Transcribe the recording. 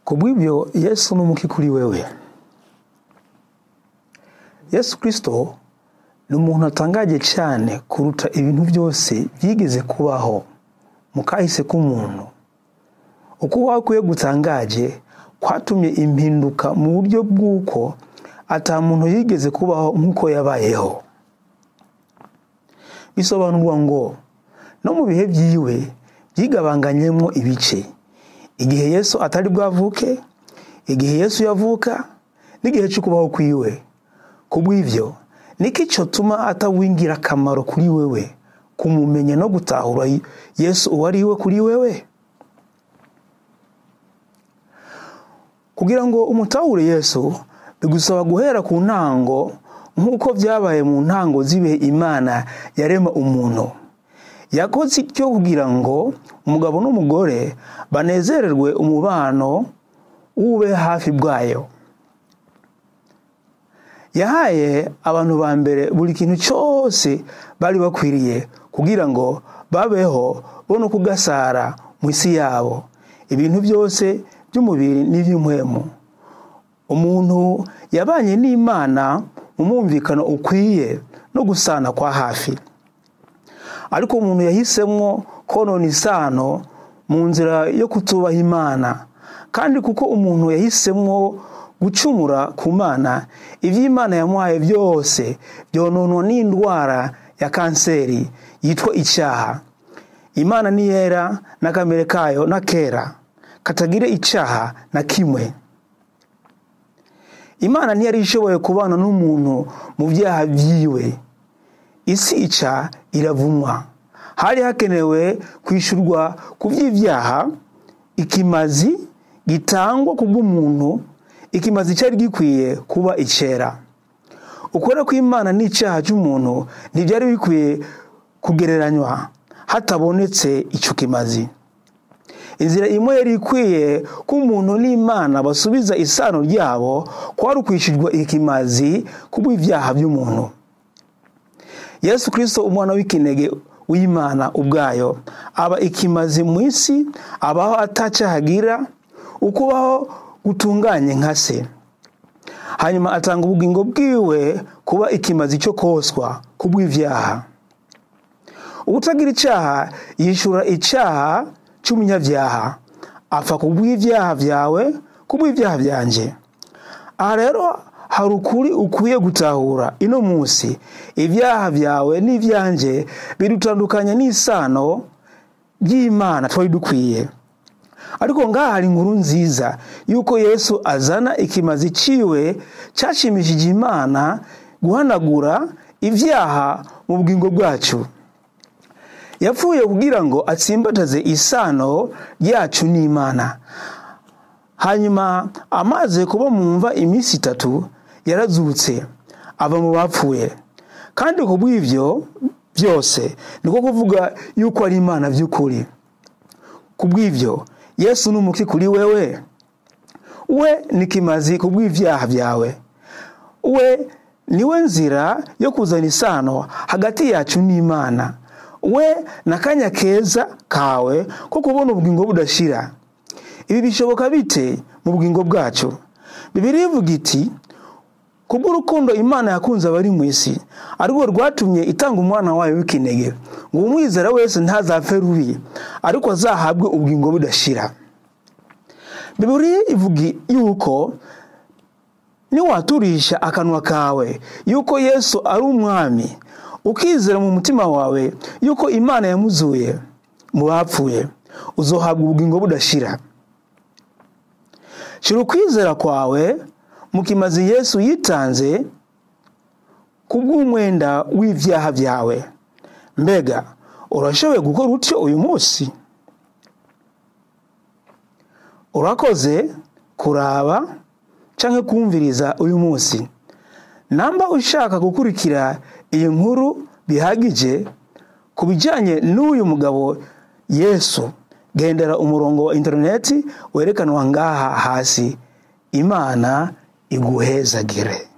kubw'ibyo yesu ni umuki kuri wewe yesu kirisito ni umuntu atangaje cyane kuruta ibintu byose byigeze kubaho mu kahise k'umuntu uko wakwiye gutangaje kwatumye impinduka mu buryo bw'uko ata muntu yigeze kubaho nk'uko yabayeho bisobanurwa ngo no mu bihe byiwe byigabanganyemo ibice igihe yesu atari bwavuke igihe yesu yavuka n'igihe cyo kubaho kwiwe ku bw'ibyo niko icyo tuma atawingira akamaro kuri wewe kumumenya no gutahura yesu uwo ari we kuri wewe kugira ngo umutahure yesu bigusaba guhera ku ntango nk'uko byabaye mu ntango z'ibihe imana yarema umuntu yakoze icyo kugira ngo umugabo n'umugore banezererwe umubano w'ube hafi bwayo yahaye abantu ba mbere buri kintu cyose bari bakwiriye kugira ngo babeho bo no kugasara mu isi yabo ibintu byose by'umubiri n'iby'impwemu umuntu yabanye n'imana mu mwumvikano ukwiye no gusana kwa hafi ariko umuntu yahisemo konona isano mu nzira yo kutubaha imana kandi kuko umuntu yahisemo gucumura ku mana iby'imana yamuhaye byose byononwa n'indwara ya kanseri yitwa icyaha imana ni yera n'akamere kayo na kera katagire icyaha na kimwe imana ntiyari ishoboye kubana n'umuntu mu byaha byiwe isi ica iravumwa hari hakenewe kwishyurwa ku by'ibyaha ikimazi gitangwa ku bw'umuntu ikimazi cyari gikwiye kuba icyera ukora kw'imana n'icyaha cy'umuntu ntibyari bikwiye kugereranywa hatabonetse icyo kimazi inzira imwe yari ikwiye ko umuntu n'imana basubiza isano ryabo kwari ukwishyurwa ikimazi ku bw'ibyaha by'umuntu yesu kirisito umwana w'ikinege w'imana ubwayo aba ikimazi mu isi abaho atacyahagira ukubaho gutunganye nka se hanyuma atanga ubugingo bwiwe kuba ikimazi cyo koswa ku bw'ibyaha ubutagira icyaha yishyura icyaha cy'umunyabyaha apfa ku bw'ibyaha byawe ku bw'ibyaha byanjye aha rero hari ukuri ukwiye gutahura ino munsi ibyaha byawe n'ibyanjye bidutandukanya n'isano ry'imana twari dukwiye ariko ngaha hari inkuru nziza y'uko yesu azana ikimazi ciwe cyashimishije imana guhanagura ibyaha mu bugingo bwacu yapfuye kugira ngo atsimbataze isano ryacu n'imana hanyuma amaze kuba mu mva iminsi itatu yarazutse ava mu bapfuye kandi ku bw'ibyo byose niko kuvuga yuko ari imana by'ukuri ku bw'ibyo yesu ni umuki kuri wewe we ni kimazi ku bw'ibyaha byawe we niwe nzira yo kuzana isano hagati yacu n'imana we n'akanya keza kawe ko kubona ubugingo budashira ibi bishoboka bite mu bugingo bwacu bibiri ivuga iti kubw'urukundo imana yakunze abari mu isi arirwo rwatumye itanga umwana wayo w'ikinege ngo umwizera wese ntazapfe rubi ariko azahabwe ubugingo budashira bibiri ivuga yuko niwaturisha akanwa kawe yuko yesu ari umwami ukizera mu mutima wawe yuko imana yamuzuye mu bapfuye uzohabwa ubugingo budashira shyira ukwizera kwawe mu kimazi yesu yitanze ku bw'umwenda w'ibyaha byawe mbega urashoboye gukora utyo uyu munsi urakoze kuraba cyangwa kumviriza uyu munsi namba ushaka gukurikira iyi nkuru bihagije ku bijyanye n'uyu mugabo yesu gendera umurongo wa interineti werekanwa ngaha hasi imana iguhezagire